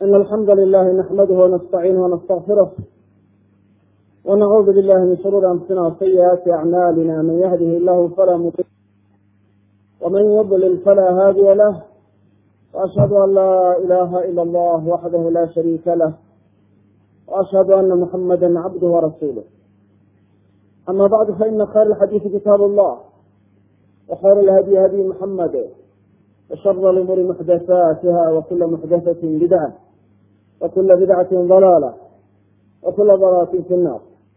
إن الحمد لله نحمده ونستعينه ونستغفره ونعوذ بالله من شرور أنفسنا وسيئات أعمالنا من يهده الله فلا مضل ومن يضلل فلا هادي له وأشهد أن لا إله إلا الله وحده لا شريك له وأشهد أن محمدا عبده ورسوله أما بعد فإن خير الحديث كتاب الله وخير الهدي هدي محمد وشر الأمور محدثاتها وكل محدثة بدعة وكل بدعة ضلالة وكل ضلالة في النار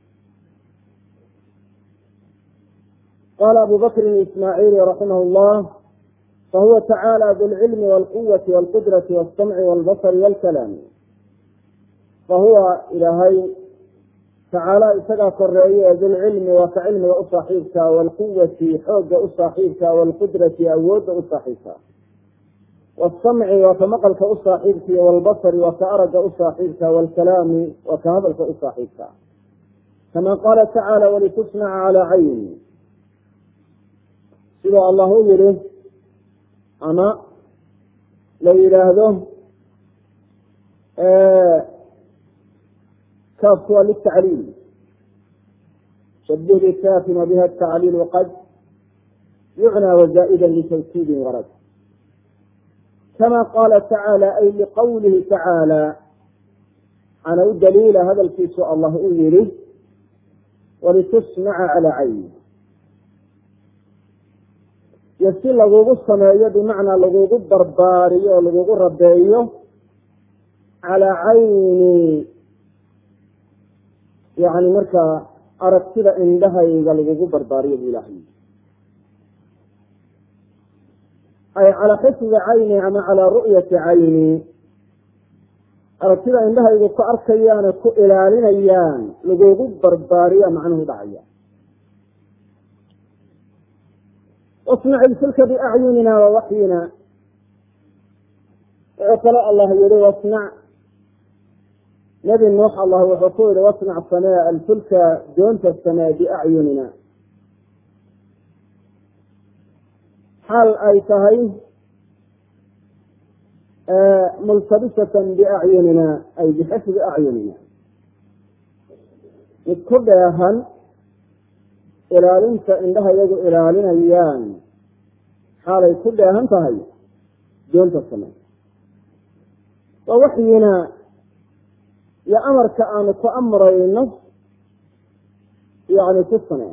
قال أبو بكر الإسماعيلي رحمه الله فهو تعالى ذو العلم والقوة والقدرة والسمع والبصر والكلام فهو إلهي tacaala isagaa koreeye ee dulcilmi waa ka cilmiga u saaxiibka waalquwati xoogga u saaxiibka waalqudrati awoodda u saaxiibka waasamci waa ka maqalka u saaxiibka iyo waalbasari waa ka aragga u saaxiibka waalkalaami waa ka hadalka u saaxiibka kama qaala tacaala walitusnaca calaa cayni sidoo allah u yihi ama la yidhaahdo kaafku waa litacliil shabih bikaafin wabiha tacliil qad yucnى wazaaئida litawkiidin warad kama qaala tacaala ay liqawlihi tacaala ana u daliila hadalkiisu allah u yihi walitusmaca calى cayni iyo si lagugu sameeyo bimacnaa lagugu barbaariyo oo lagugu rabeeyo calaa cayni yani markaa aragtida indhahayga lagugu barbaariyo bu ilahay ay calaa xifdi cayni ama calaa ru'yati cayni aragtida indhahaygu ku arkayaane ku ilaalinayaan lagugu barbaariya macnuhu dhacaya wasnac ilfilka biacyunina wa waxyina wuxuu kale allah yihi wasnac nabi nuux allah wuxuu ku yihi wasnac samee alfulka doonta samee biacyunina xaal ay tahay multabisatan biacyunina ay bixifdi acyunina mid ku dheehan ilaalinta indhaha iyagu ilaalinayaan xaalay ku dheehan tahay doonta samee waa waxyina iyo amarka aanu ku amrayno yani ku samee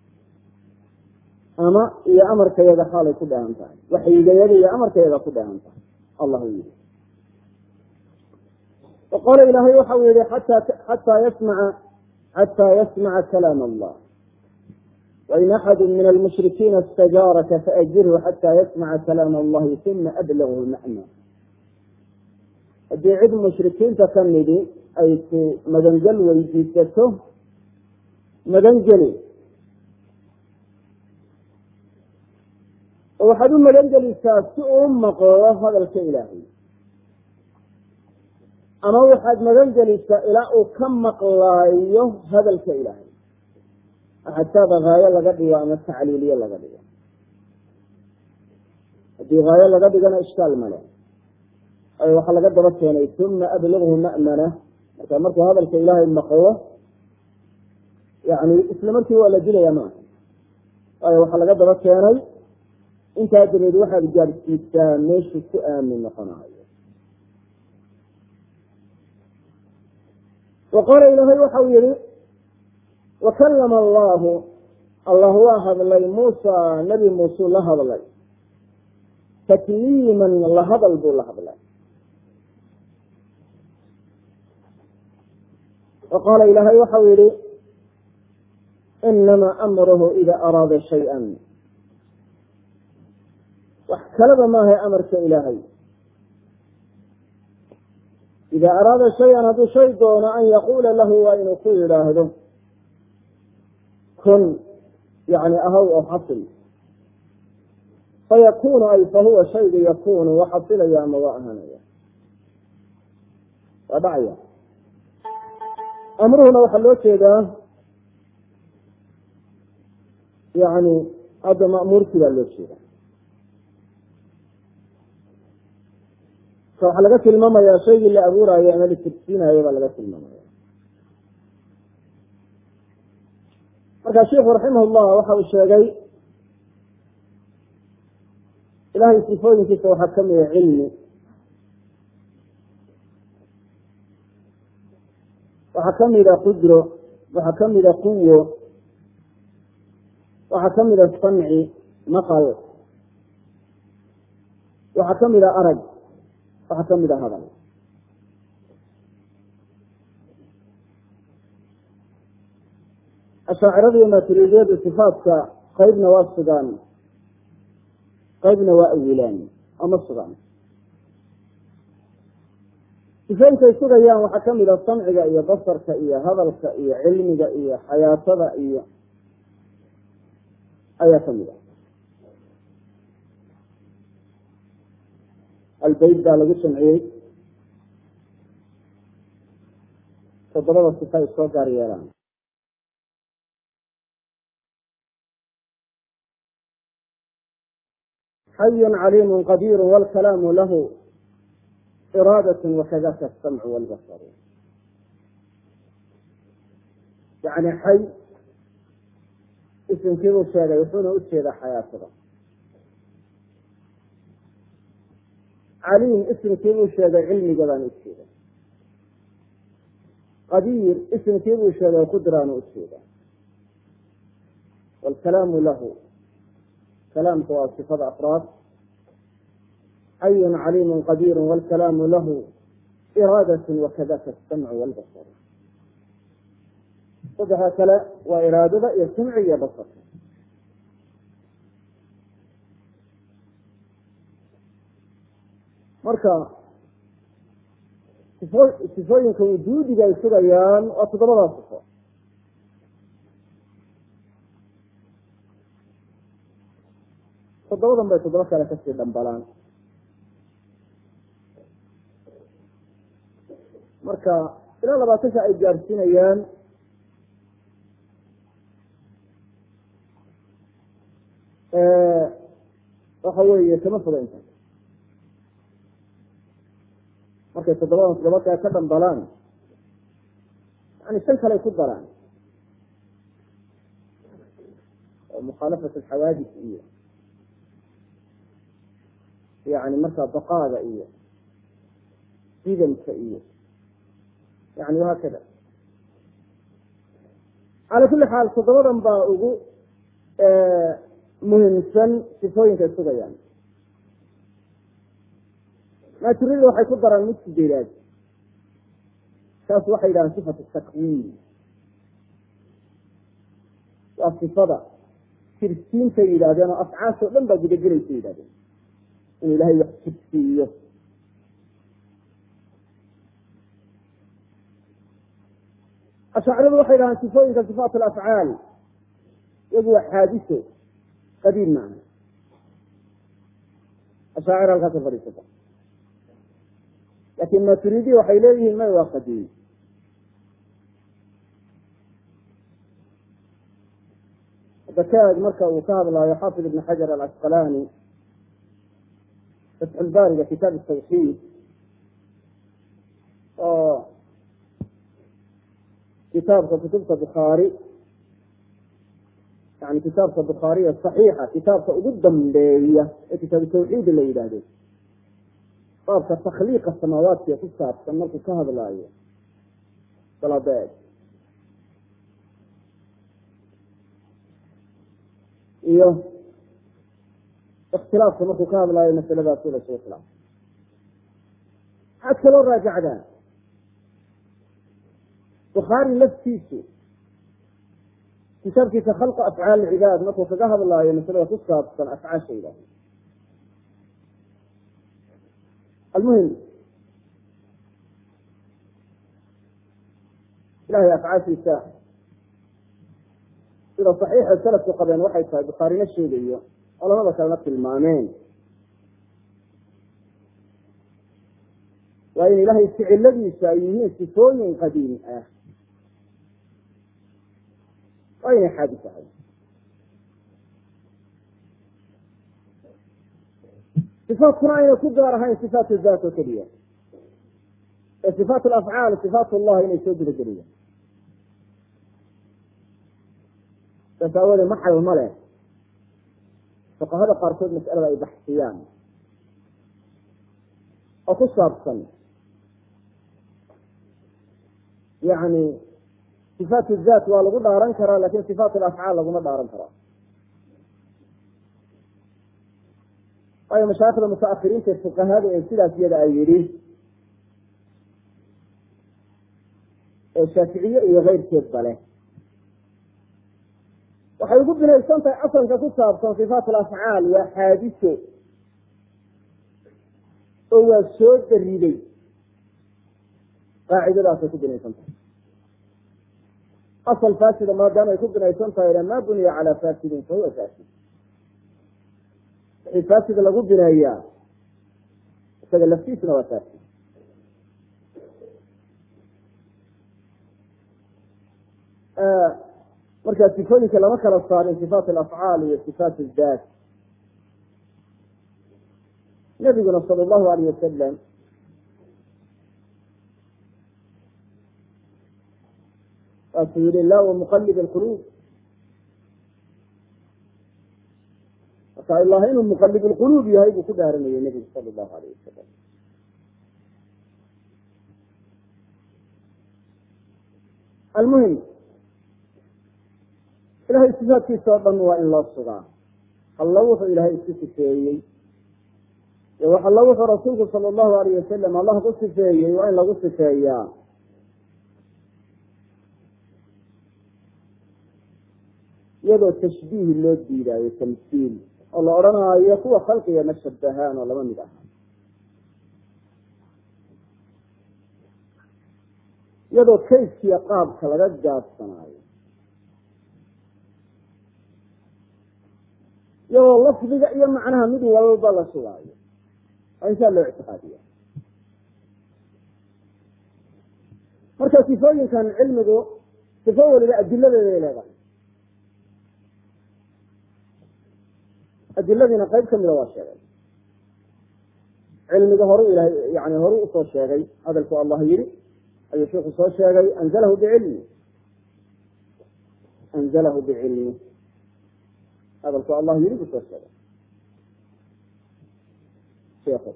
ama iyo amarkayaga xaalay ku dheehan tahay waxyigayaga iyo amarkayaga ku dheehan tahay allah u yihi waqaala ilaahay waxau yihi ata xataa yasmaca xataa yasmaca kalaam allah wain axadu min almushrikiina istajaaraka faajirhu xataa yasmaca kalaam allahi uma ablaghu macna haddii cid mushrikiinta ka midi ay ku magangel weydiisato magangeli oo waxaad u magangelisaa si uu maqlo hadalka ilaahay ama waxaad magangelisaa ilaa uu ka maqlaayo hadalka ilaahay xataaba haayo laga dhigo ama tacliiliye laga dhigo haddii haayo laga dhigana ishkaal male ay waxaa laga daba keenay uma ablaghu ma'mana marka markuu hadalka ilaahay maqlo yani isla markii waa la dilaya maaha waayo waxaa laga daba keenay intaa dabeed waxaad gaadhsiisaa meeshuu ku aamin noqonayo wa qaala ilaahay waxau yihi wakalama allahu allah waa hadlay muusa nabi muuseu la hadlay takliiman la hadal buu la hadlay waqaala ilaahay waxau yihi inamaa amruhu ida araada shaya wax kalaba maahay amarka ilaahay ida araada shayan hadduu shay doono an yaquula lahu waa inuu ku yidhaahdo kun yani ahaw oo xasil fayakunu ay fahuwa shayga yakunu wa xasilaya ama waa ahanaya waa dhacaya amruhuna waxaa loo jeedaa yani hadda ma'muurkii baa loo jeeda marka waxaa laga tilmaamaya shaygii la abuuraayo ama la tirsiinayo baa laga tilmaamaya marka sheiku raximah llah waxa uu sheegay ilahay sifooyinkiisa waxaa kamida cilmi waxaa kamida qudro waxaa kamida quwo waxaa kamida samci maqal waxaa kamida arag waxaa kamida hadal ashaacirada iyo maaturidiyadu sifaatka qeybna waa sugaan qeybna waa awilaan ama sugaan sifooyinkay sugayaan waxaa kamid a samciga iyo basarka iyo hadalka iyo cilmiga iyo xayaatada iyo ayaa kamid a albeyt baa lagu jamciyey toddobada sifa ay soo gaar yeelaan xayun caliimu qadiiru wlkalaamu lahu iraadat wakadaka asamcu walbasaru yani xay isimkiibuu sheegay wuxuuna ujeedaa xayaatada caliim isimkiibuu sheegay cilmiga baan ujeeda qadiir isimkiibuu sheegay qudraanu ujeeda wlkalaamu lahu kalaamka waa sifada afraad xayun caliimu qadiiru wlkalaamu lahu iraadat wakadaka asamcu walbasar saddexa kale waa iraadada iyo samci iyo basarka marka sifo sifooyinka wujuudiga ay sugayaan waa toddobadaa sifo toddobadan bay toddoba kale kasii dhambalaan marka ilaa labaatanka ay gaadhsiinayaan waxa weeye kama foga inta markay toddobadan toddoba kale ka dhambalaan yani shan kale ku daraan oo mukhaalafat alxawaadis iyo yani markaa baqaada iyo idamka iyo yani wahaakada cala kuli xaal toddobadan baa ugu muhimsan sifooyinka sugayaan maaturida waxay ku daraan mid sideedaad taas waxay yidhahaan sifatu takwiin waa sifada tirsiintay yidhahdeen oo afcaas oo dhan baa gudagelaysa yidhahdeen inuu ilahay wax tirsiiyo ashaaciradu waxay dhahaan sifooyinka sifaat alafcaal iyagu waa xaadiso qadiim maaha ashaacir halkaasa fadhiisata laakin maturidi waxay leeyihiin may waa qadiim dakaag marka uu ka hadlaayo xaafid ibn xajar alcasqalani fatxulbaariga kitaab tawxiid oo kitaabka kutubta bukhaari yani kitaabka bukhaariya saxiixa kitaabka ugu dambeeya ee kitaabu tawxiid la yidhaahdo baabka takhliiqa samaawaadka ku saabsan markuu ka hadlaayo salabeed iyo ikhtilaafka markuu ka hadlaayo masaladaas ula soo khilaaf waxaad kaloo raajacdaa bukhaari laftiisu kitaabkiisa khalqa afcaal cibaad markuu kaga hadlaayo masalada ku saabsan afcaasha yidhahdo almuhim ilahay afcaashiisa sida saxiixa salafku qabeen waxay tahay bukhaarina sheegayo culamada kalena tilmaameen waa in ilahay ficiladiisa ay yihiin sifooyin qadiim ah waa inay xaadis ahay sifaatkuna ayna ku gaar ahayn sifaatu daat oo keliya sifaat alafcaal sifaat ullah inay soo gudageliyaan saas aawoodee maxal ma leh fuqahada qaarkood mas'alada ay baxsiyaan oo ku saabsan yani sifaat zaat waa lagu dhaaran karaa lakin sifaat alafcaal laguma dhaaran karaa waayo mashaaikhda mutaahiriinta ee fuqahada ee sidaas iyada ay yidhi ee shaaficiye iyo keyrkeedba leh waxay ugu binaysan tahay asalka ku saabsan sifaat alafcaal waa xaadiso oo waa soo dariday qaacidadaasay ku binaysan tahay asal faasida maadaama ay ku binaysan tahayna ma buniya calaa fasidin fahuwa fasid wixii fasid lagu bineeyaa isaga laftiisuna waa fasid marka sifooyinka lama kala saarin sifaat alafcaal iyo sifaat daat nabiguna sala allahu alayh wasalam waasuu yihi la muqalib alquluub marka ilah inuu muqalib lquluub yahay buu ku dhaaranayay nebigu sala allahu alayh wasalam almuhim ilahay sifaadkiisa oo dhan waa in loo sugaa alla wuxuu ilaahay isku sifeeyey iyo wax alla wuxuu rasuulku sala allahu alayh wasalam allah ku sifeeyey waa in lagu sifeeyaa iyadoo tashbiih loo diidaayo tamsiil oo la odhanaayo kuwa khalqiga ma shabahaan oo lama mid aha iyadoo kayskiya qaabka laga gaabsanaayo iyadoo lafdiga iyo macnaha mid walba la sugaayo waa insaa loo ictiqaadiya marka sifooyinkan cilmigu sifo waliba adiladeeday leedahay adiladiina qayb kamida waa sheegay cilmiga horu ilahay yani horu usoo sheegay hadalku allah yihi ayuu sheiku soo sheegay anzalahu bicilmi anzalahu bicilmi hadalku allah yiri buu soo sheegay sheekhu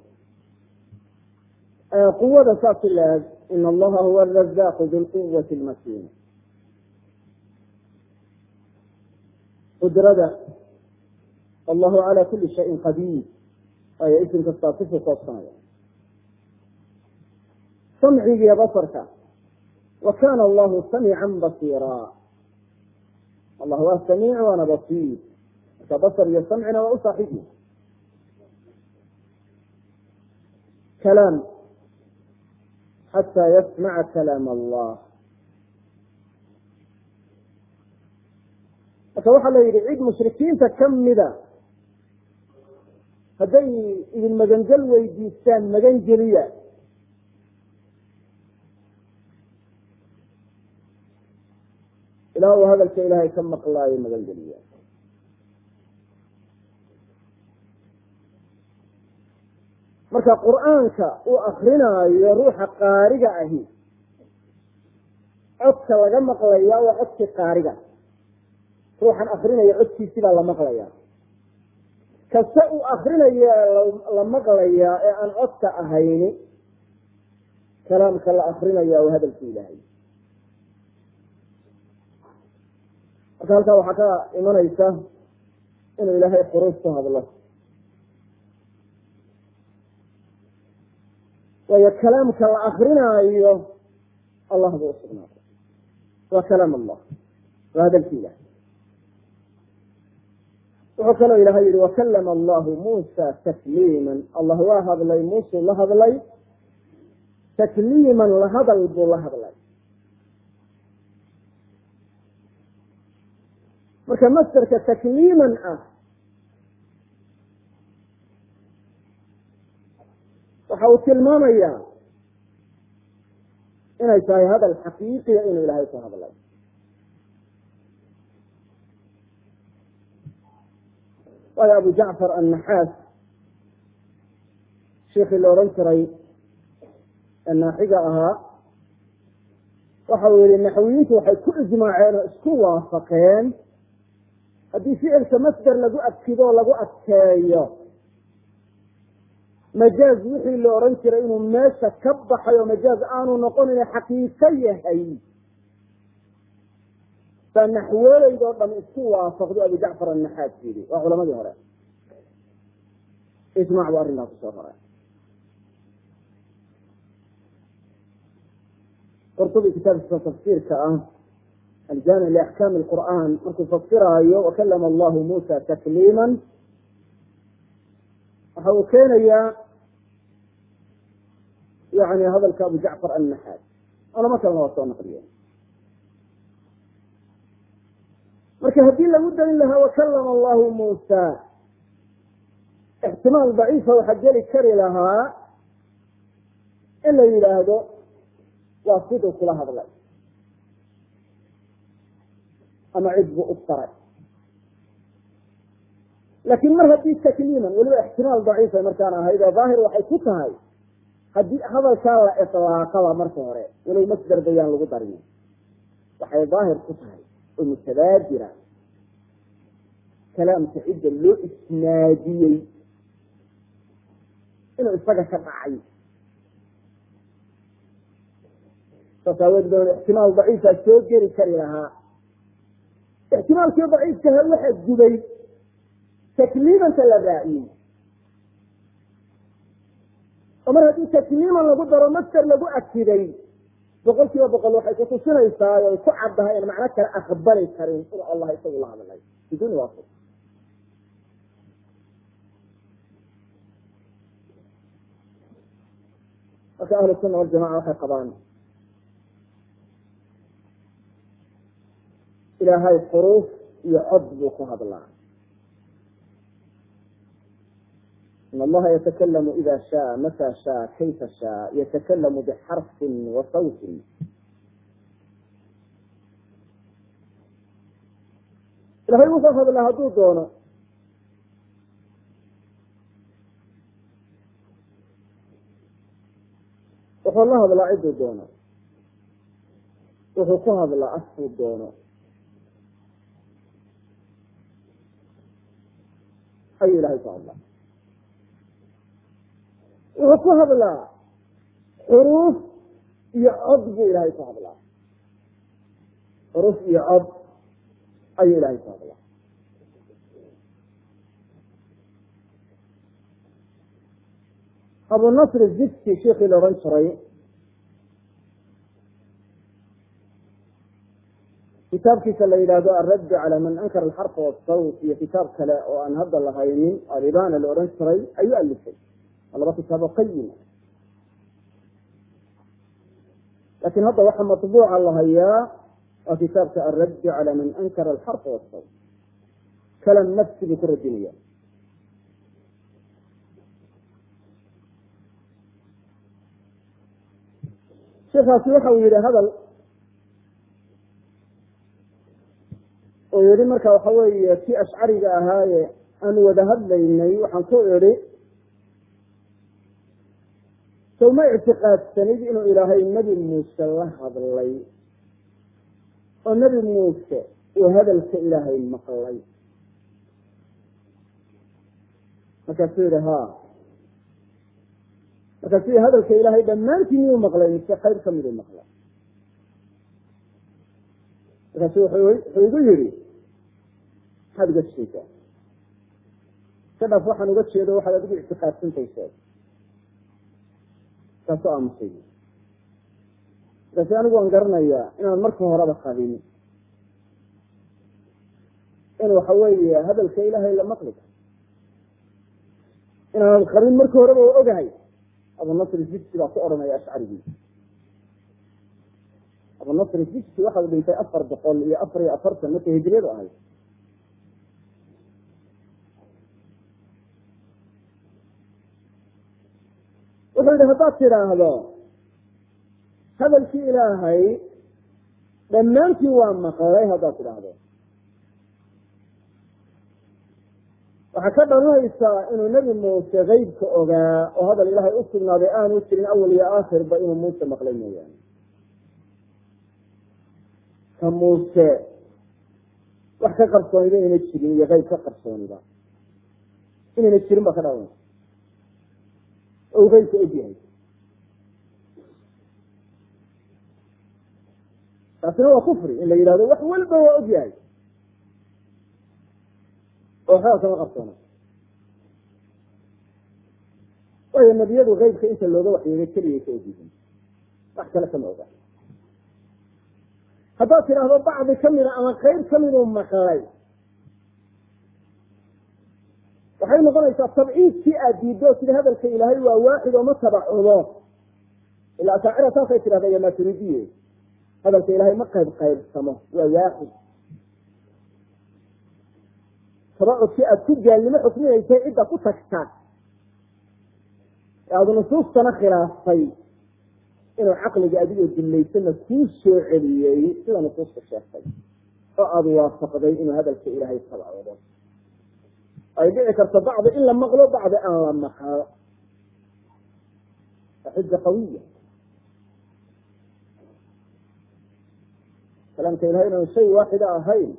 quwada saas ilaag in allaha huwa arazaqu bilquwati lmatin qudrada allahu calى kuli shayin qadiir waayo isim kastaa sifu koobsanaya samcigiiyo basarka wa kana allahu samiica basiira allah waa samiic waana basiir marka basar iyo samcina waa u saaxiibyi kalaam xataa yasmaca kalaam allah marka waxaa la yidhi cid mushrikiinta kamida hadday idin magangel weydiistaan magan geliya ilaa uu hadalka ilaahay ka maqlaayo magan geliya marka qur'aanka uu akrinaayo ruuxa qaariga ahi codka laga maqlaya waa codkii qaariga ruuxan akrinaya codkiisi baa la maqlaya kase uu akrinayo la maqlayaa ee aan codka ahayni kalaamka la akrinaya waa hadalka ilaahay marka halkaa waxaa ka imanaysa inuu ilaahay xuruuf ku hadlo waayo kalaamka la akrinaayo allah buu usugnaaday waa kalaam allah waa hadalka ilahay wuxuu kaloo ilahay yihi wakalama allahu muusa takliima allah waa hadlay muusuu la hadlay takliiman la hadal buu la hadlay marka masderka takliiman ah waxa uu tilmaamayaa inay tahay hadal xaqiiqiya inuu ilaahay ku hadlay waayo abu jacfar annaxaas sheikii la odhan jiray ee naaxiga ahaa waxa uu yihi naxwiyiintu waxay ku ijmaaceen oo isku waafaqeen haddii ficilka masder lagu adkido o lagu adkeeyo majaaz wixii la odhan jiray inuu meesha ka baxay oo majaaz aanu noqonin xaqiiqo yahay baa naxweeleydoo dham isku waafaqdo abu jacfar annaxaas yidhi waa culamadii hore ijmac bu arrinkaa kusoo roray qurtubi kitaabkiisa tafsiirka ah aljaamic liaxkaami lqur'aan markuu fasiraayo wakalama allahu muusa takliima waxa uu keenayaa yani hadalka abu jacfar annaxaas culamo kalena waa soo naqliye marka haddii lagu darin lahaa wakalama allahu muusa ixtimaal daciifa waxaa geli kari lahaa in la yidhaahdo waa siduu kula hadlay ama cid buu u faray laakiin mar haddii takliiman weliba ixtimaal daciifa markaan ahayd oo daahir waxay ku tahay haddii hadalkaa la ilaaqaba marka hore walow masder bayaan lagu darin waxay daahir ku tahay oo mutabaadira kalaamka cidda loo isnaadiyey inuu isaga ka dhacay saas aaweed ba ixtimaal daciifa soo geli kari lahaa ixtimaalkii daciifkaha waxa gubay takliimanta la raaciyey oo mar haddii takliiman lagu daro master lagu akiday boqol kiiba boqol waxay kutusinaysaa o ay ku caddahay in macno kale aqbali karin inuu allah isagu la hadlay biduni waasi marka ahlu sunna waljamaca waxay qabaan ilaahay xuruuf iyo cod buu ku hadlaa in allaha yatakalamu ida shaa mata shaa kayfa shaa yatakalamu bixarfin wa sawtin ilahay wuxuu hadlaa hadduu doono wuxuu la hadlaa ciduu doono wuxuu ku hadlaa afkuu doono ayuu ilahay ku hadlaa wuxuu ku hadlaa xuruuf iyo cod buu ilahay ku hadlaa xuruuf iyo cod ayuu ilahay ku hadlaa abu nasr zidki sheikii la odhan jiray kitaabkiisa la yidhaahdo alradd cala man ankara alxarfa wasawt iyo kitaab kale oo aan hadda lahaynin alibana la odhan jiray ayuu alifay waa laba kitaabo qayima laakiin hadda waxaa matbuuca la hayaa waa kitaabka alradd cala man ankara alxarfa wasawt kalam nafsi buu ku radinaya sheikaasi waxa uu yihi hadal oo yihi marka waxa weeye kii ashcariga ahaaye aanu wada hadlaynay waxaan ku idhi sow ma ictiqaadsanid inuu ilaahay nebi muuse la hadlay oo nebi muuse uu hadalka ilaahay maqlay markaasuu yihi ha markaasuu hadalka ilaahay dhammaantii miyuu maqlay mise qayb kamiduu maqlay markaasu wuxuu igu yihi maxaad uga jeedaa iska dhaaf waxaan uga jeedo waxaad adigu ictiqaadsantaysa kaasu aamusay markaasi anigu waan garanayaa inaan marka horeba qabin in waxa weeye hadalka ilaahay la maqli karo inaanan qabin marka horeba o ogahay abunasr jibsi baa ku odhanaya ashcarigii abunasr jibsi waxau dhintay afar boqol iyo afar iyo afartan markay hijriyadu ahayd wuxuu yihi haddaad tidhaahdo hadalkii ilaahay dhammaantii waa maqlay haddaad tidhaahdo waxaa ka dhalanaysaa inuu nebi muuse keybka ogaa oo hadal ilaahay u sugnaaday aanu jirin awal iyo aakhirba inuu muuse maqlay mooyaane ka muuse wax ka qarsooniba inayna jirin iyo keyb ka qarsooniba inayna jirin baa ka dhalanaysa oo uu keybka og yahay taasina waa kufri in la yidhahdo wax weliba waa og yahay oo waxbaa kama qarsoona waayo nebiyadu keybka inta looga waxyeegay keligay ka ogyihiin wax kale kama oga haddaad tidhaahdo bacdi kamida ama qeyb kamiduu maqlay waxay noqonaysaa tabciidkii aad diiddo sida hadalka ilaahay waa waaxid oo ma tabacudo ila asaacira saasay tidhahda iyo maturidiye hadalka ilaahay ma qayb qaybsamo waa waaxid tabacudkii aad ku gaalnimo xukminaysay cidda ku tagta ee aada nusuustana khilaaftay inuu caqliga adigoo dillaysana kuu soo celiyey sida nusuusta sheegtay oo aada waafaqday inuu hadalka ilaahay tabacudo ay dhici karto bacdi in la maqlo bacdi aan la maqlo waa xuja qawiya kalaamka ilahay inaan shay waaxida ahayn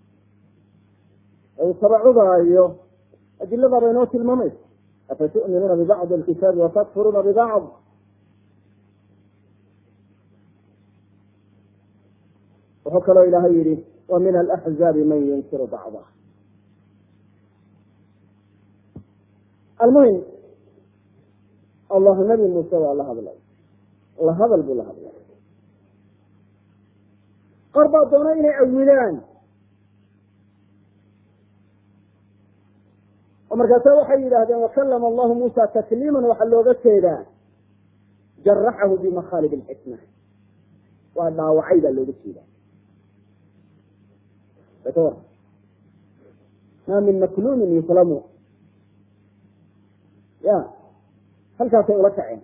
uu tabacudaayo adilada bay noo tilmaamaysa afatu'minuuna bibacdi alkitaabi watakfuruuna bibacd wuxuu kaloo ilaahay yihi wa min alaxzaabi man yunkiru bacdah almuhim allahu nabi muuse waa la hadlay la hadal buu la hadlay qaar baa doona inay awilaan oo markaasa waxay yidhaahdeen wakalama allahu muusa takliiman waxaa looga jeedaa jaraxahu bimakhaalib alxikma waa dhaawacay baa looga jeedaa ma min makluumin yuklamu ya halkaasay ula kaceen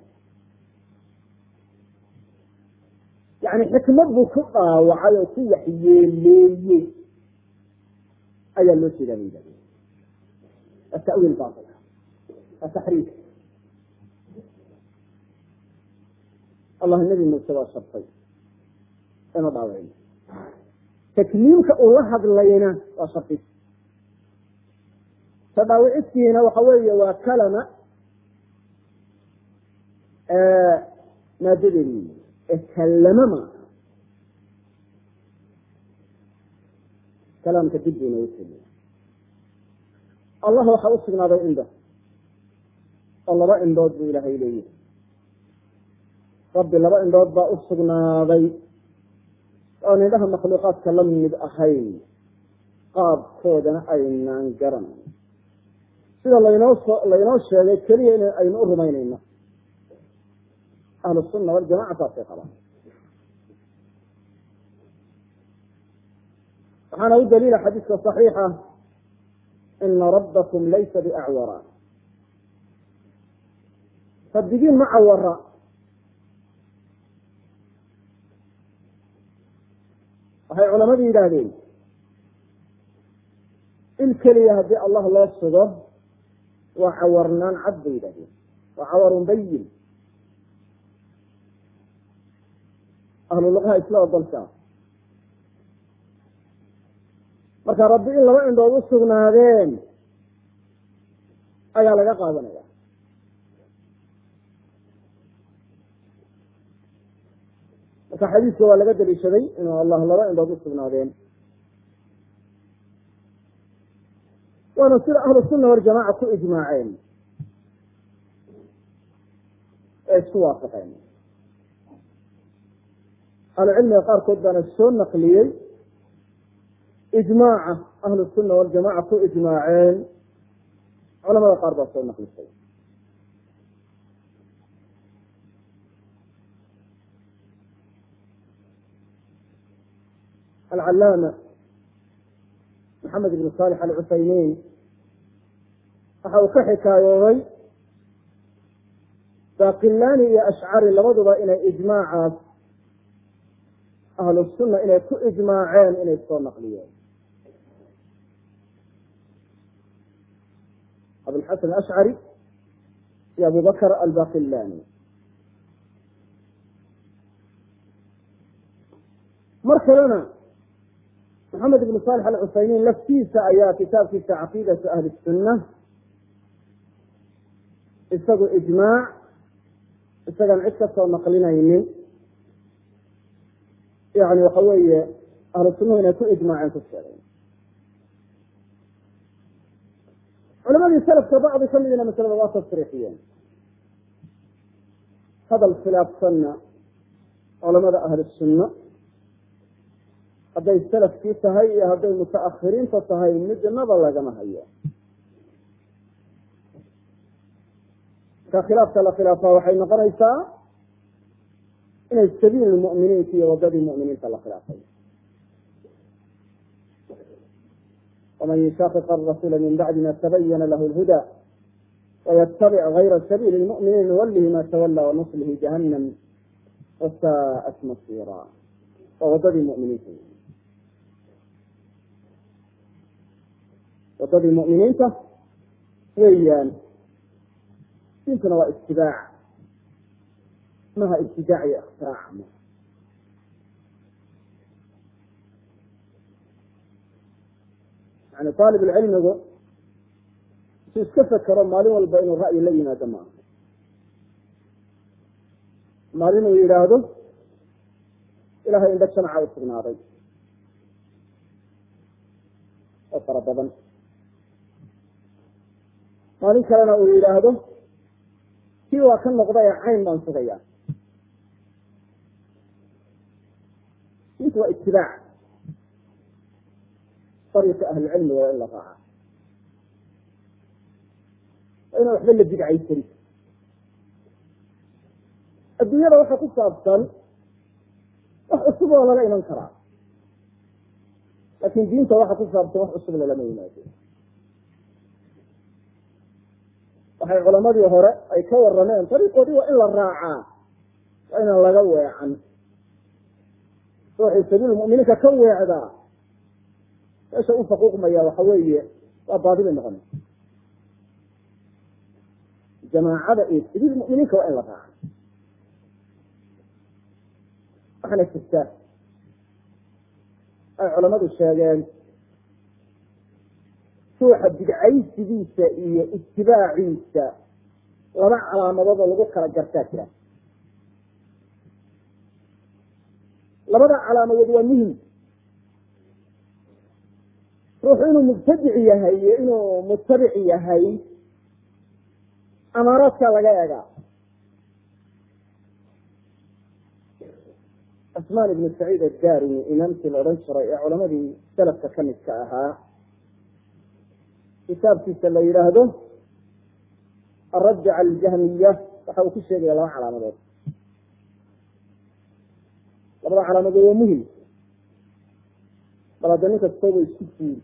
yani xikmad buu ku dhaawacay oo ku waxyeeleeyey ayaa loo jeedaa bay yidhahdeen atawiil bail ataxriif allah nebi muuse waa shartay ina dhaawacin takliimka uu la hadlayna waa sharti ta dhaawicistiina waxa weeye waa kalama maadadeedi ee kallama maaha kalaamka dib buu inoogu teliya allah waxaa u sugnaaday indho oo laba indhood buu ilaahay leeyahay rabbi laba indhood baa u sugnaaday oon indhaha makhluuqaadka la mid ahayn qaabkoodana aynaan garan sida laynoo soo laynoo sheegay keliya in aynu u rumaynayno ahlu sunna waljamaca saasay qabaan waxaana u daliila xadiiska صaxiixa ina rabbakum laysa biacwara rabbigiin ma cawara waxay culamadu yidhaahdeen il keliya haddii allah loo sugo waa cawarnaan cad bay yidhahdeen waa cawarun bayin ahlu luqaha isla ogolkaa marka rabbi in laba indhood u sugnaadeen ayaa laga qaadanaya marka xadiiska waa laga daliishaday inuu allah laba indhood u sugnaadeen waana sida ahlu sunna waljamaca ku ijmaaceen ee isku waafaqeen ahlucilmiga qaarkood baana soo naqliyey ijmaaca ahlu sunna waljamaca ku ijmaaceen culamada qaar baa soo naqlisay alcalaama maxamed ibn salix alcusaymiin waxa uu ka xikaayooday baqilani iyo ashcari labaduba inay ijmaacaas ahlu sunna inay ku ijmaaceen inay soo naqliyeen abulxasan ashcari iyo abu bakr albaqilani mar kalena maxamed ibn salix alcusaymiin laftiisa ayaa kitaabkiisa caqiidatu ahli sunna isagu ijmaac isagaan cid ka soo naqlinaynin yani waxa weeye ahlu sunnahu inay ku ijmaaceen ku sheegay culamadii salafka bacdi ka midina masalada waa tasriixiyeen hadal khilaafsanna culamada ahli sunna hadday salafkii tahay iyo hadday mutaakhiriinta tahay midnaba lagama hayo marka khilaafka la khilaafaa waxay noqonaysaa inay sabiil muminiinta iyo wadadii muminiinta la khilaafay waman yushaqiq arasuula min bacdi ma tabayana lahu lhuda waytabic gayra sabiili lmuminiin nuwalihi ma tawala wanuslihi jahannam wasaat masira waa wadadii muminiinta wadadii mu'miniinta weeyaan diintuna waa itibaac maha ibtidaac iyo ikhtirac ma yani aalib lcilmigu su iska fekero maalin walba inuu ra'yi la yimaado maaha maalin uu yidhaahdo ilahay indho jamaca u sugnaaday oo fara badan maalin kalena uu yidhaahdo kii waa ka noqday ee cayn baan sugaya intu waa itibaac ariiqa ahlicilmiga waa in la raaca waa inaan waxba la bidcaysan adduunyada waxa ku saabsan wax cusub oo lala iman karaa laakin diinta waxa ku saabsan wax cusub lalama yimaado waxay culamadii hore ay ka warameen dariiqoodii waa in la raacaa waa inaan laga weecan ruuxii sabiil muminiinka ka weecdaa meesha u faquuqmaya waxa weeye waa baadibay noqonaysa jamaacada iyo sabiil muminiinka waa in la raaca waxaana jirta ay culamadu sheegeen ruuxa bidcaysigiisa iyo itibaaciisa laba calaamadood oo lagu kala gartaa jira labada calaamadood waa muhim ruuxu inuu mubtadic yahay iyo inuu mutabic yahay amaaraadka laga egaa cusmaan ibnu saciid addarimi imaamkii la odhan jiray ee culamadii salafka ka midka ahaa kitaabkiisa la yidhaahdo aradd cala aljahmiya waxa uu ku sheegaya laba calaamadood labada calaamadood waa muhim bal hadda nin kastooba isku fuuri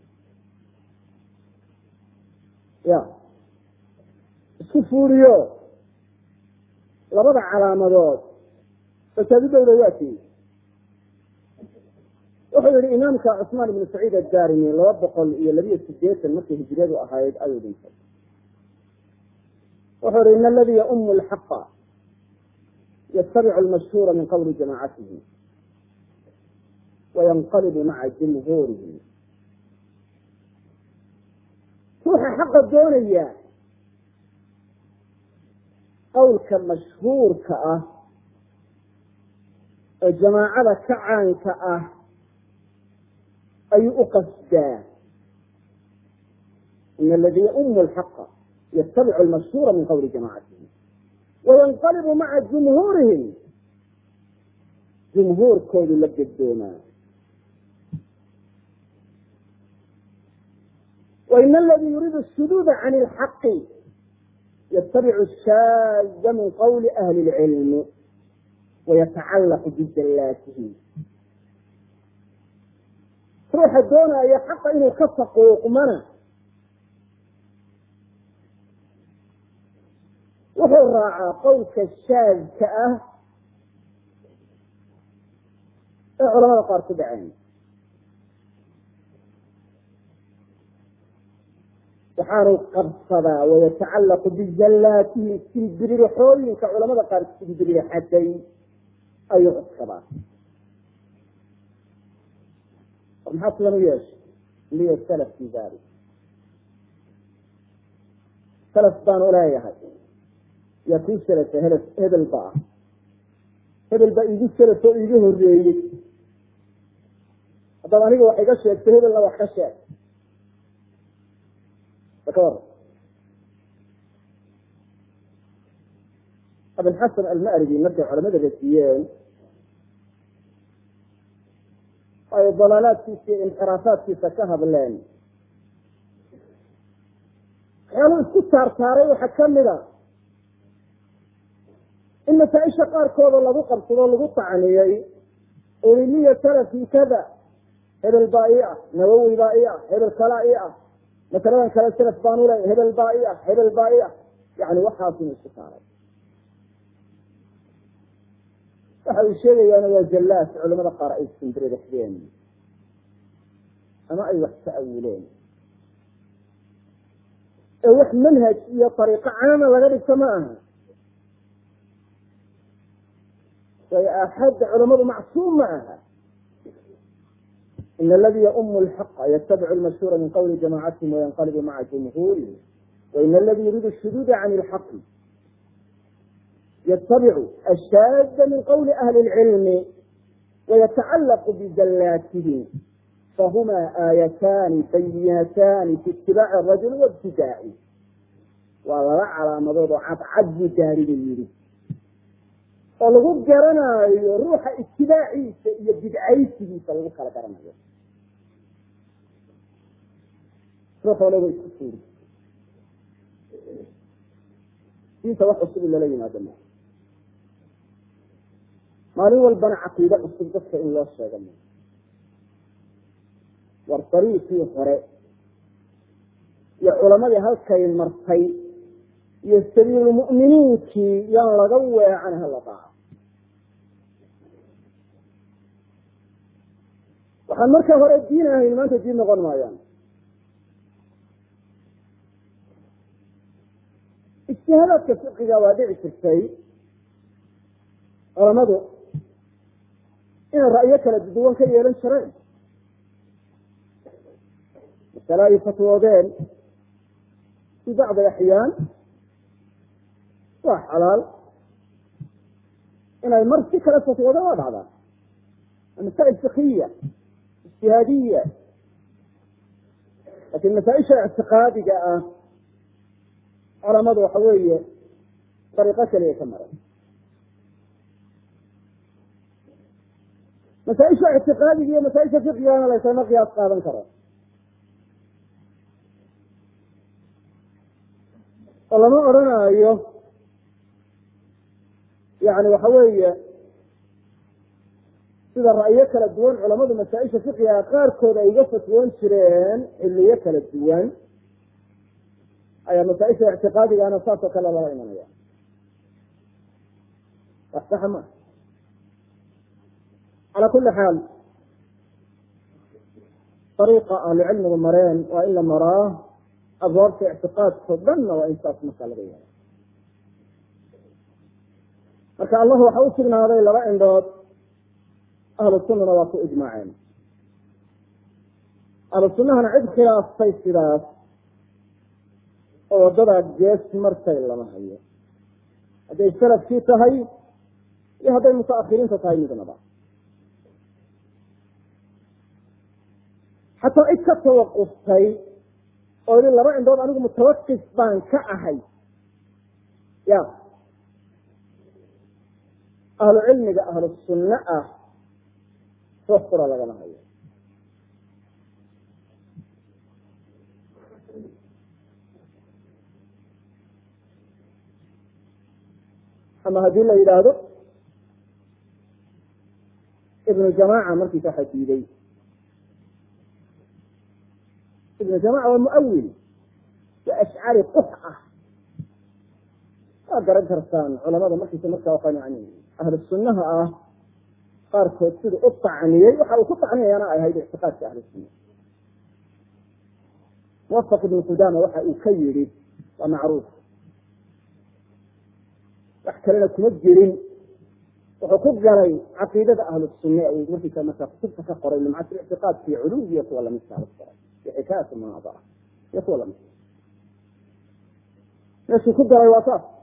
ya isku fuuriyo labada calaamadood fasaadidowda waa tiyey wuxuu yihi imaamka cusmaan ibnu saciid addarimi laba boqol iyo labiyo sideetan markay hijriyadu ahayd ayuu dhintay wuxuu yihi in aladii yaumu lxaqa yatabicu lmashhuura min qawli jamaacatihi wayanqalibu maca jumhuurihi ruuxa xaqa doonaya qowlka mashhuurka ah ee jamaacada ka caanka ah ayuu u qasdaa in aladii yaumu lxaqa yatabicu lmashhuura min qawli jamaacatihi wayanqalibu maca jumhuurihim jumhuurkoodu la gedoomaa wain aladii yuriidu ashuduuda can ilxaqi yatabicu shaaza min qawli ahli lcilmi wayatacallaqu bijallaatihi ruuxa doonaya xaqa inuu ka faquuqmana wuxuu raacaa qowlka shaadka ah ee culamada qaar ku dhaceen waxaanu qabsadaa wayatacallaqu bizallaatihi silbiririxooyinka culamada qaar silbirixatay ayuu qabsadaa war maxaa sidan u yeeshay liya salaf fi dalik salaf baan uleeyahay yaa kuu salafay he hebel ba ah hebel baa iigu salaf oo iiga horeeyey haddaad aniga wax iga sheegto hebelna wax ka sheeg ka war abilxasan almarigi markay culamada rasiyeen ay dalaalaadkiisa iyo inxiraafaadkiisa ka hadleen waxyaaluhu isku saartaaray waxaa kamida in masaa-isha qaarkooda lagu qabsado lagu tacniyey uliliya salafi kada hebel baa ii ah nawowi baa ii ah hebel kalaa ii ah masaladan kale salaf baan uley hebel baa ii ah hebel baa ii ah yani waxaasinu isku saaray waxa uu sheegayaana waa jallaas culamada qaar ay simbiriraxdeen ama ay wax ta'awileen ee wax manhaj iyo ariiqo caama laga dhigto ma aha way axadda culamadu macsuum ma aha in aladi yaumu lxaqa yatabicu lmashhuura min qawli jamacatihim wayanqalibu maca jumhuurihim wain aladi yuriidu shuduuda can ilxaqi ytabicu ashaada min qawli ahli اlcilmi wayatacalaqu bizallaatihim fahuma aayataani bayinataani fi itibaaci arajuli waibtidaa'i waa laba calaamadood oo cadcad buu gaariga yidhi oo lagu garanaayo ruuxa itibaaciisa iyo bidcaysigiisa lagu kala garanayo ruux walaba isku suuri diinta wax cusub in lala yimaado ma maalin walbana caqiide cusub dadka in loo sheega ma war dariiqii hore iyo culamadii halkay martay iyo sabiilulmu'miniinkii yaan laga weecan hala daaco waxaan marka hore diin ahayn maanta diin noqon maayaan ijtihaadaadka fiqiga waa dhici jirtay culamadu inay ra'yo kala duwan ka yeelan jireen masale ay fatwoodeen fi bacdi axyaan waa xalaal inay mar si kale fatwoodeen waa dhacdaa masaa'il fikiya ijtihaadiya lakin masaaisha ictiqaadiga ah culamadu waxa weeye dariiqo keliya ka maray masaaisha ictiqaadiga iyo masaaisha fiqigana laysama qiyaas qaadan karo oo lama odranaayo yani waxa weeye sida ra'yo kala duwan culamadu masaaisha fiqiga qaarkood ay iga fatwoon jireen xiliyo kala duwan ayaa masaaisha ictiqaadigana saasoo kale lala imanaya wax saxa ma cala kuli xaal ariiqa ahlucilmigu mareen waa in la maraa abwaabta ictiqaadkao dhanna waa in saas markaa laga yahay marka allah waxa u sugnaaday laba indhood ahlu sunnana waa ku ijmaaceen ahlu sunnahana cid khilaaftay sidaas oo wadadaa gees martay lama hayo hadday salafkii tahay iyo hadday mutaakhiriinta tahay midnaba xataa cid ka tawaquftay oo ili laba indhood anigu mutawaqif baan ka ahay ya ahlu cilmiga ahlu sunne ah ruux qura lagama hayo ama haddii la yidhaahdo ibnu jamaaca markiisa waxa diiday ibnu jamaca waa muawil waa ashcari qux ah waa garan kartaan culamada markiisa markaa waa yani ahlu sunnaha ah qaarkood sida u tacniyey waxa uu ku tacniyayaana ay ahayd ictiqaadka ahlu sunna muwafaq ibnu qudama waxa uu ka yidhi waa macruuf wax kalena kuma jirin wuxuu ku galay caqiidada ahlu sunne uu markiisa marka kutubta ka qoray lumcatu ictiqaadki culuw iyo kuwa lamidkaa la qoray iyo xikaayat munaadara iyo kuwa lamidka meeshuu ku galay waa saas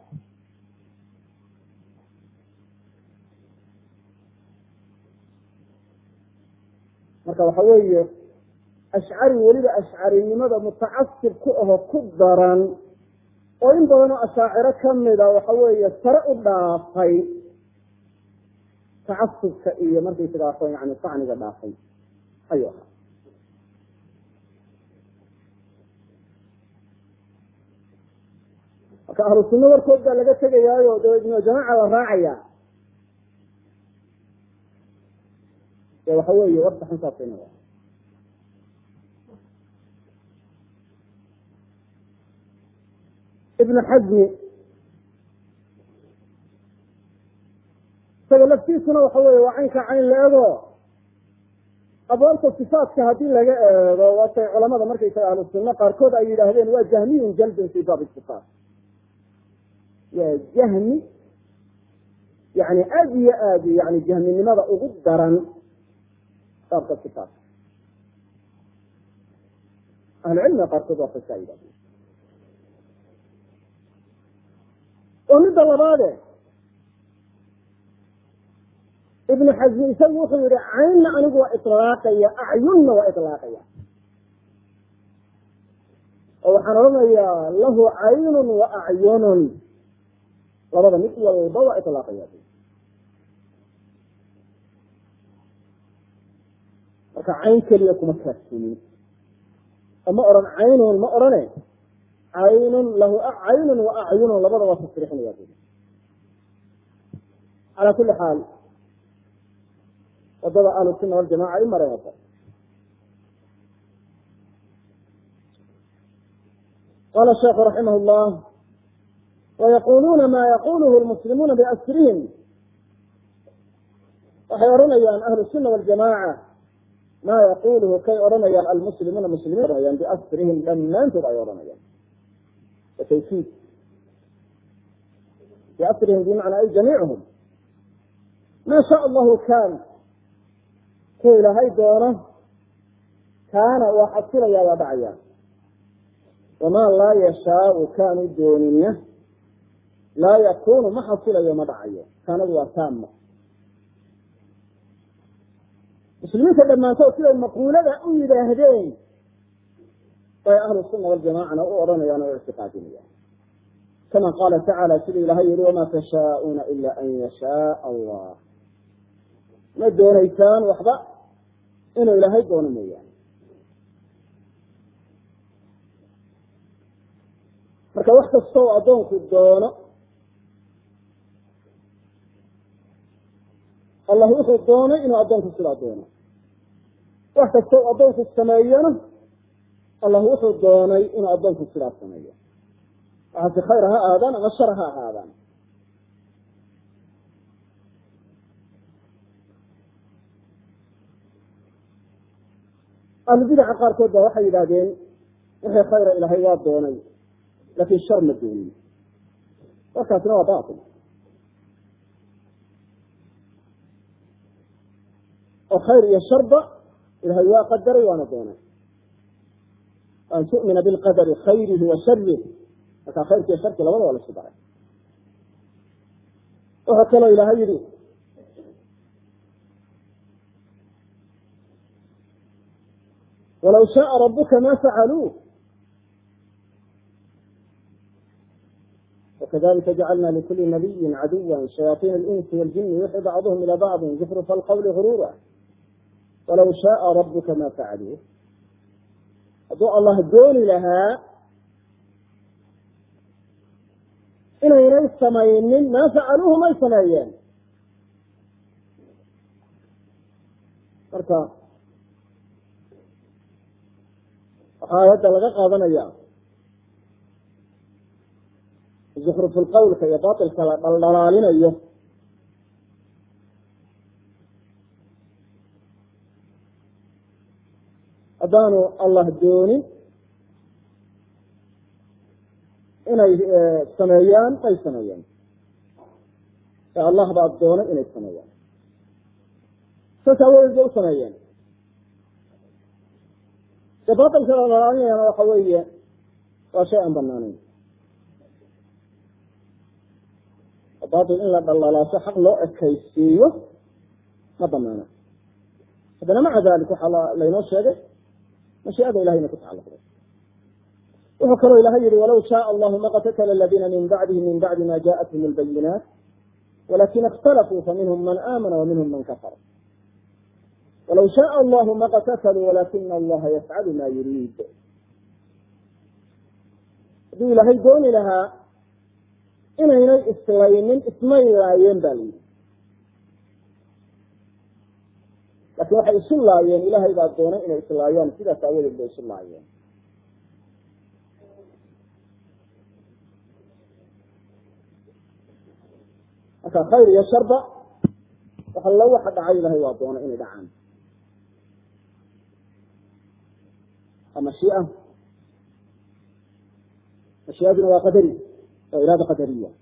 marka waxa weeye ashcari weliba ashcarinimada mutacasib ku aho ku daran oo in badanoo ashaaciro kamida waxa weeye sare u dhaafay tacasubka iyo markaysaga yani sacniga dhaafay ayuu ahaa marka ahlu sunna warkood baa laga tegayaayo dabeedna jamaaca la raacaya de waxa weeye warka xuntaasayna ibnu xasmi isaga laftiisuna waxa weeye waa caynka cayn la ego abwaabta sifaatka haddii laga eego waatay culamada markaysaga ahlu sunna qaarkood ay yidhaahdeen waa jahmiyun jalbin fi baabi sifaat waa jahmi yani aada iyo aad yani jahminimada ugu daran baabka sifaatka ahlucilmiga qaarkood waa kasaa yidhahdeen oo midda labaade ibnu xasmi isagu wuxuu yihi caynna anigu waa ilaaqaya acyunna waa ilaaqaya oo waxaan odhanayaa lahu caynun wa acyunun labada mid walba waa ilaaqaya marka cayn keliya kuma kaafsumin oo ma odhan caynun ma odhane caynun lahu caynun wa acyunun labada waa tasriixinaya calaa kuli xaal wadada ahlu sunna waljamaca ay mareen wata qala sheikhu raximah llah wayaquluuna ma yaquluhu lmuslimuuna biasrihim waxay odhanayaan ahlu sunna waljamaca ma yaquluhu kay odhanayaan almuslimuuna muslimiin odhanayaan biasrihim dhammaantood ay odhanayaan watawkiid biasrihim bimacnaa ay jamiicuhum ma shaa allahu kan ku ilaahay doono kaana waa xasilayaa waa dhacaya wamaa laa yashaau kaanu doonina laa yakunu ma xasilayo ma dhacayo kaanadu waa taama muslimiinta dhammaantood siday maquulada u yidhaahdeen bay ahlu sunna waljamacana u odhanayaan oo ictiqaadinayaan kama qaala tacaala siduu ilahay yihi wamaa tashaauuna ila an yashaa allah ma doonaysaan waxba inuu ilaahay doono mooyaane marka wax kasta oo addoonku doono allah wuxuu doonay inuu addoonku sidaa doono wax kasta oo addoonku sameeyana allah wuxuu doonay inuu addoonku sidaa sameeyo waxaase khayr ha ahaadaan ama shar ha ahaadaan ahlubidaca qaarkood ba waxay yidhahdeen wixii khayra ilaahay waa doonay laakin shar ma doonin warkaasina waa batil oo khayr iyo sharba ilahay waa qadaray waana doonay an tu'mina bilqadari khayrihi wa sharih markaa khayrki iyo sharki labada waa laisku daray wuxuu kaloo ilahay yihi walaw shaaa rabuka ma facaluuh wakadalika jacalna likuli nabiyi caduwa shayaطin اlinsi wاljini yuxi bacduhm ilى bacdi zukrufa alqawli gurura walaw shaaa rabuka ma facaluuh hadduu allah dooni lahaa inaynay samaynin maa facaluuhu may sameeyeen marka waxaa aayadda laga qaadanaya zukruful qawlka iyo batilka la dhaldhalaalinayo haddaanu allah doonin inay sameeyaan may sameeyeen ee allah baa doonay inay sameeyaan saas aawadeed bay u sameeyeen de batilka la dhalaalinayana waxa weeye waa shay aan banaanayn batil in la dhaldhalaaso xaq loo ekaysiiyo ma banaana haddana maca dalik waxaa laynoo sheegay mashiicada ilahayna ku tacalluqday wuxuu kaloo ilahay yihi walaw shaء allahu ma qatatla aladiina min bacdihi min bacdi ma jaءathum اlbayinaat walakin اkhtalafuu faminhm man amana waminhm man kafara walaw shaء allahu ma qatatluu walakina allaha yafcalu ma yuriid hadduu ilaahay dooni lahaa inaynay islaynin ismay laayeen ba la yidhi laakin waxay isu laayeen ilahay baa doonay inay islaayaan sidaas aawadeed bay isu laayeen marka khayr iyo sharba waxallo waxa dhacay ilahay waa doonay inay dhacaan waa mashiia mashiiaduna waa qadari waa iraada qadariya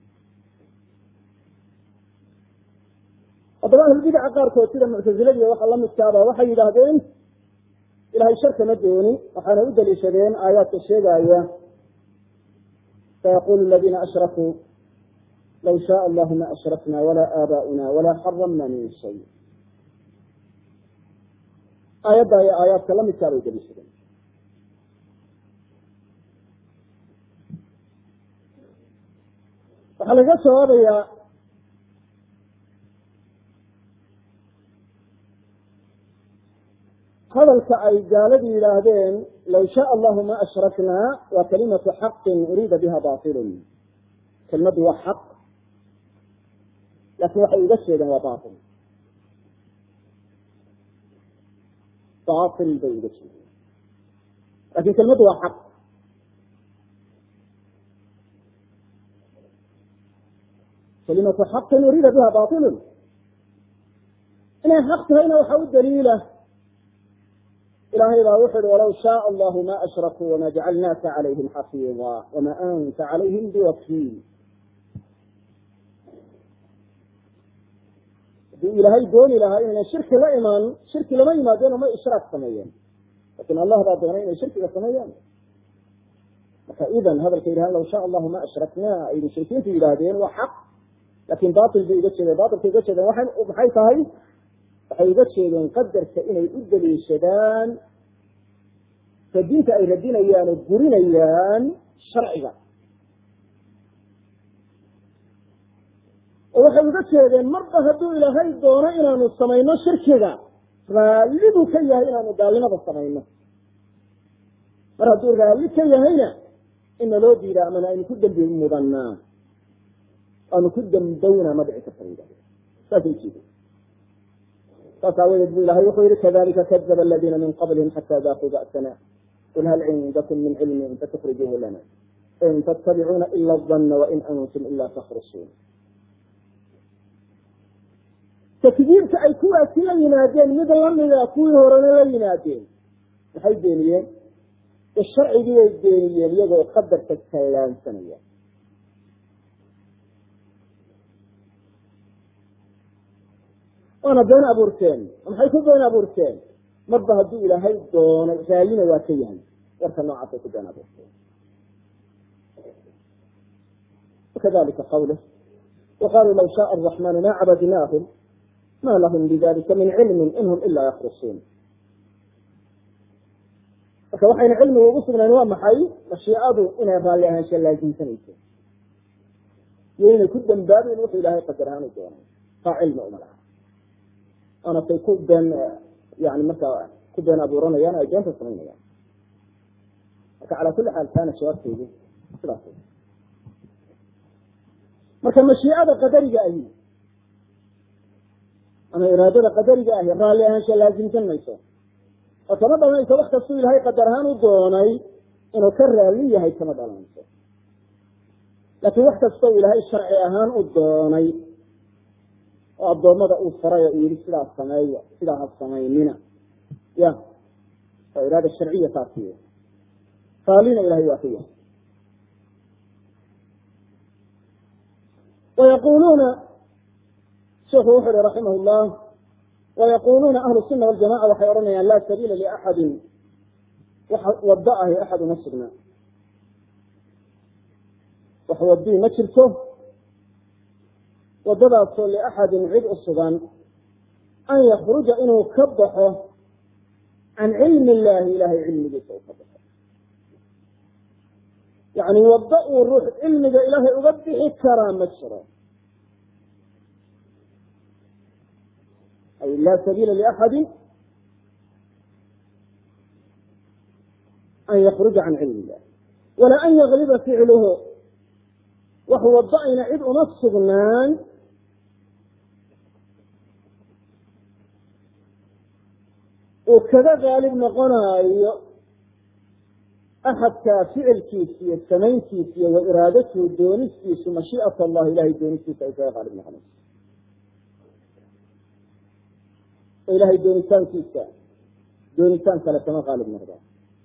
haddaba ahlulbidaca qaarkood sida muctaziladiiyo waxa lamidkaaba waxay yidhaahdeen ilahay shar kama doonin waxaana u daliishadeen aayaadka sheegaya sayaqulu aladiina ashrakuu law shaء allahu ma ashrakna wala aabaؤuna wala xaramna min shay aayadda iyo aayaadka lamidkaa bay daliishadeen waxaa laga jawaabayaa hadalka ay gaaladu yidhaahdeen law shaء allahu ma ashraknaa waa kalimatu xaqin uriida biha bailun kelimadu waa xaq laakin waxay uga jeedeen waa bail bail bay uga jeedeen lakin kelimadu waa xaq kalimatu xaqin uriida biha bailun inay xaq tahayna waxaa u daliila ilahay baa wuxu uhi walaw shaء allahu ma ashrakuu wama jacalnaaka calayhim xafiida wama anta calayhim biwakiil hadduu ilaahay dooni lahaa inayna shirki la imaan shirki lama yimaadeen oo may ishraak sameeyeen lakin allah baa doonay inay shirkiga sameeyaan marka idan hadalka yidhahan law shaء allahu ma ashraknaa ay mushrikiintu yidhaahdeen waa xaq lakin bail bay uga jeedeen bailkay uga jeedeen waa maxay tahay waxay uga jeedeen qadarka inay u daliishadaan ka diinta ay radinayaan oo gurinayaan sharciga oo waxay uga jeedeen marba hadduu ilaahay doono inaanu samayno shirkiga raalliduu ka yahay inaanu gaalnimada samayno mar hadduu raalli ka yahayna ina loo diida amana aynu ku dembi mudanaa aanu ku dambawnaa ma dhici karta yidhahde saasay ujeedeen saas aawadeed bu ilahay wuxuu yihi kadalika kadaba aladiina min qablihim xata daaquu ba'sana qul hal cindakum min cilmin fatukrijuuhu lana in tattabicuuna ila dana wain antum ila takhrusuun takdiibka ay kuwaasi la yimaadeen mid lamida kuwii horena la yimaadeen maxay beeniyeen de sharcigii bay beeniyeen iyagoo qadarka kallaansanaya waana been abuurteen maxay ku been abuurteen marba hadduu ilaahay doonay raallina waa ka yahay warka noocaasay ku been abuurteen wakadalika qawlh waqaluu law shaء الرaحmanu ma cabadnaahum ma lahm bidalika min cilmi in hm ila yakrusuun marka waxayna cilmiga ugu sugnayn waa maxay mashiicadu inay raalli ahaansha laasimsanayso iyo inay ku dambaabeyn wuxuu ilahay qadar ahaan u doonay taa cilmi uma laha waana tay ku been yani markaa ku been abuuranayaan ay beenta samaynayaan marka calaa kuli xaal taana jawaabteedu sidaas marka mashiicada qadariga ahi ama iraadada qadariga ahi raalli ahaansha laasimsan mayso oo kama dhalanayso wax kastuu ilaahay qadar ahaan u doonay inuu ka raalli yahay kama dhalanayso laakiin wax kastoo ilaahay sharci ahaan u doonay oo addoommada uu faray oo uu yihi sidaas sameeya sidaa ha samaynina ya waa iraada sharciya taasi raallina ilahay waa ka yahay wayaquluuna sheikhu wuxu uhi raximah llah wayaquluuna ahlu suna waljamaca waxay odhanayaan laa sabiila liaxadin wax wado ahi axad uma sugnaa wax wadii ma jirto wadadaasoo liaxadin cid u sugan an yakruja inuu ka baxo can cilmi illahi ilahay cilmigiisa uu ka baxo yani waddo uu ruux cilmiga ilaahay uga bixi karaa ma jiro ay laa sabiila liaxadi an yakruja can cilmi illah walaa an yagliba ficluhu wax waddo ayna cid uma sugnaan uu kaga qaalib noqonaayo axadkaa ficilkiisa iyo samayntiisa iyo wa iraadatuhu doonistiisu mashii'at allah ilahay doonistiisa ay kaga qaalib noqonayso ilahay doonitaankiisa doonitaan kale kama qaalib noqda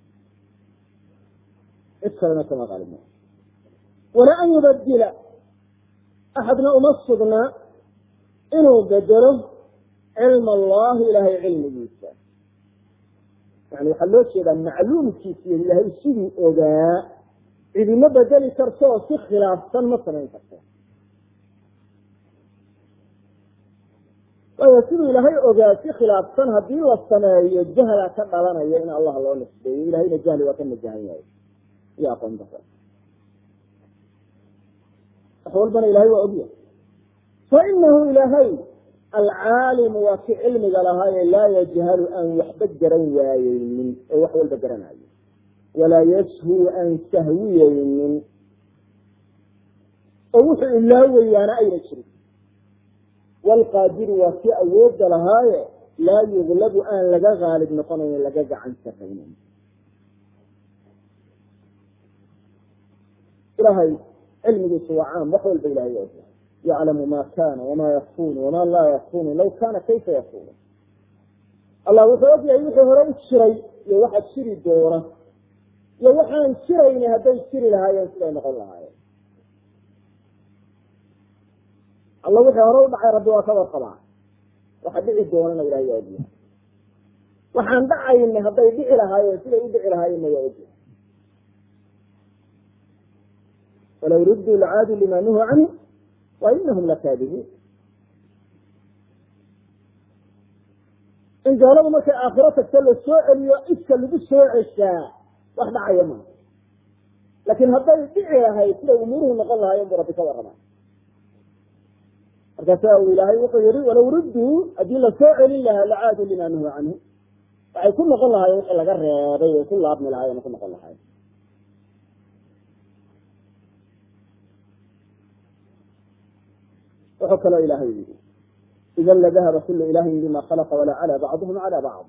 cid kalena kama qaalib noqda walaa an yubadila axadna uma sugna inuu bedelo cilma allahi ilahay cilmigiisa yani waxaa loo jeedaa macluumkiisa iyo ilaahay siduu ogaa cidima bedeli karto oo si khilaafsan ma samayn karto waayo siduu ilaahay ogaa si khilaafsan haddii la sameeyo jahla ka dhalanaya in allah loo nisbeeyo ilahayna jahli waa ka najahan yahay iyo aqoon dara wax walbana ilahay waa ogyahay fainahu ilaahay alcaalimu waa ki cilmiga lahaaye laa yajhalu aan waxba garan waayeynin oo wax walba garanayo walaa yashhu aan sahwiyeynin oo wuxuu ilaawayaana ayna jirin wlqaadiru waa kii awoodda lahaaye laa yuglabu aan laga gaalib noqonayn laga gacan saraynin ilahay cilmigiisu waa caam wax walba ilahay og yaclamu ma kana wama yakunu wama laa yakunu law kana kayfa yakunu allah wuxuu og yahay wixii hore u jiray iyo waxa jiri doona iyo waxaan jirayni hadday jiri lahaayeen siday noqon lahaayeen alla wixii hore u dhacay rabbi waa ka warqabaa waxa dhici doonana ilahay waa ogyahay waxaan dhacayna hadday dhici lahaayeen siday u dhici lahaayeenna waa ogyahay walaw rudduu lacaadu lima nuhu canhu wa inahum lakaadibuun in gaaladu markay aakhiro tagto la soo celiyo iska lagu soo ceshaa wax dhacaya maa laakiin hadday dhici lahayd siday umuuruhu noqon lahaayeen buu rabbi ka warrama markaasa uu ilaahay wuxuu yihi walaw rudduu haddii lasoo celin lahaa lacaadu lima nuhu canhu waxay ku noqon lahaayeen wixii laga reebay way ku laabmi lahaayeen ku noqon lahaayeen wuxuu kaloo ilaahay yihi ida ladahaba kulu ilahin bima khalaqa wala cala bacduhum cala bacd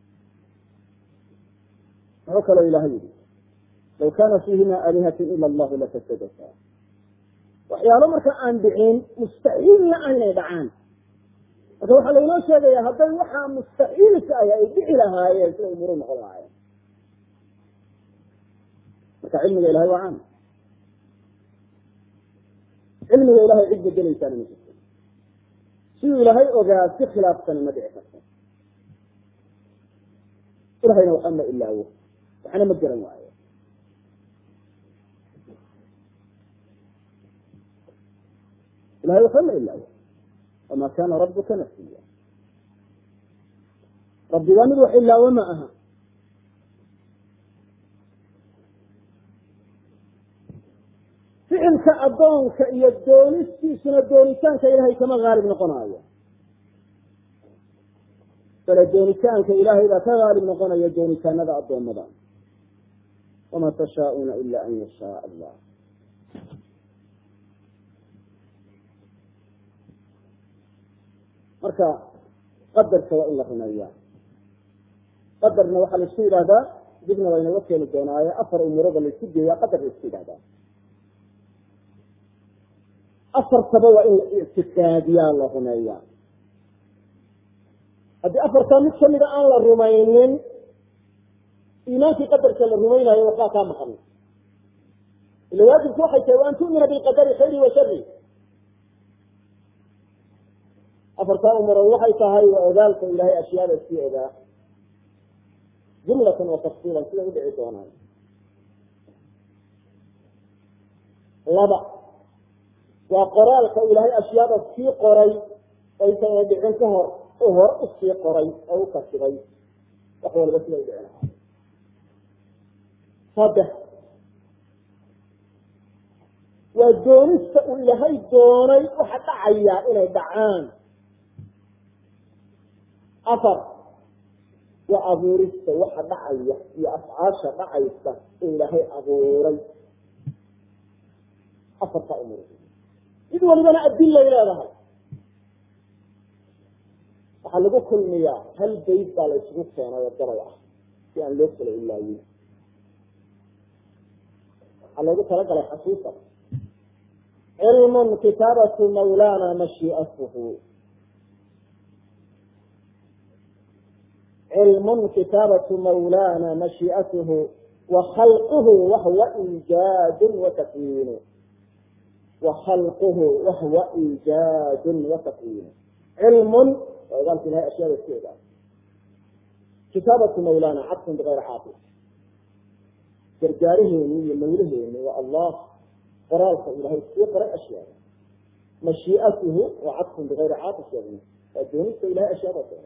wuxuu kaloo ilaahay yihi law kana fiihima aalihatun ila allahu lafasadata waxyaalo marka aan dhicin mustaxiilna aynay dhacaan marka waxaa laynoo sheegaya hadday waxaa mustaxiilka ah ay dhici lahaayeen siday umuru noqon lahaayeen marka cilmiga ilahay waa caam cilmiga ilahay cid bedelaysaana ma jirto siduu ilaahay ogaa si khilaafsani ma dhici karto ilahayna waxba ma ilaawo waxna ma garan waayo ilahay waxba ma ilaawo wama kana rabuka nasiya rabbigaa mid wax ilaawo ma aha ficilka addoonka iyo doonistiisuna doonitaanka ilahay kama haalib noqonaayo bale doonitaanka ilaahay baa ka haalib noqonaya doonitaanada addoommada wama tashaauuna ila an yashaa allah marka qadarka waa in la rumeeya qadarna waxaa laisku yidhahdaa dibna waa inaga keeni doonaaye afar umuurada laisku geeyaa qadar laisku yidhahdaa afartaba waa in la ictiqaadiyaa la rumeeyaa haddii afartaa mid kamida aan la rumaynin iimaankii qadarka la rumaynayo waxbaa kaa maqan ila waajibku waxay tahay wa an tu'mina bilqadari khayri wa shari afartaa umurood waxay tahay waa ogaalka ilahay ashyaada sii ogaa jumlatan wa tafsiilan siday udhici doonaan laba waa qoraalka ilaahay ashyaada sii qoray aysan a dhicin ka hor u hor usii qoray oo u kasibay wax walba sida u dhicin saddex waa doonista uu ilaahay doonay waxa dhacaya inay dhacaan afar waa abuurista waxa dhacaya iyo afcaasha dhacaysa in ilaahay abuuray afarta umur mid walibana adilay leedahay waxaa lagu kulmiyaa hal bayd baa la isugu keenay oo gabay ah si aan loo kala ilaayin waxaa loogu talagalay xasuusa cilmun kitaabatu mawlana mashiiatuhu cilmun kitaabatu mawlana mashiiatuhu wa khalquhu wahwa iijaadun wa takwiinu wa khalquhu wahwa iijaadun wa takwiinu cilmun waa ogaalka ilahay ashyaada si ogaa kitaabatu mawlana cadfun bigayri caaqil gargaaraheeni iyo mawlaheeni waa allah qoraalka ilahay sii qoray ashyaada mashiiatuhu waa cadfun bigayri caaqil sheegna waa doonista ilahay ashyaada doonay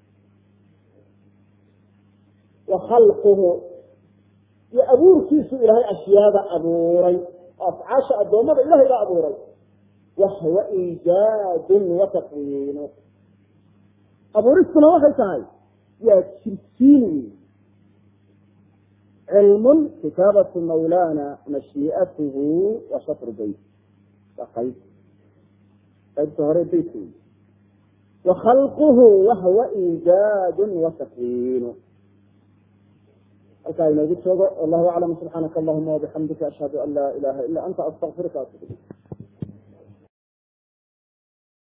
wa khalquhu iyo abuurkiisu ilaahay ashyaada abuuray oo afcaasha addoommada ilahay baa abuuray wahwa iijaadun wa takwiinu abuuristuna waxay tahay waa jirsiin cilmun kitaabatu mawlana mashiiatuhu wa shatru beyt waa qayb qaybta hore beytka wey wa khalquhu wahwa iijaadun wa takwiinu halkaa inoogu joogo wallahu aclam subxaanaka allahuma wabixamdika ashhadu an laa ilaha ila anta astaqfiruka atub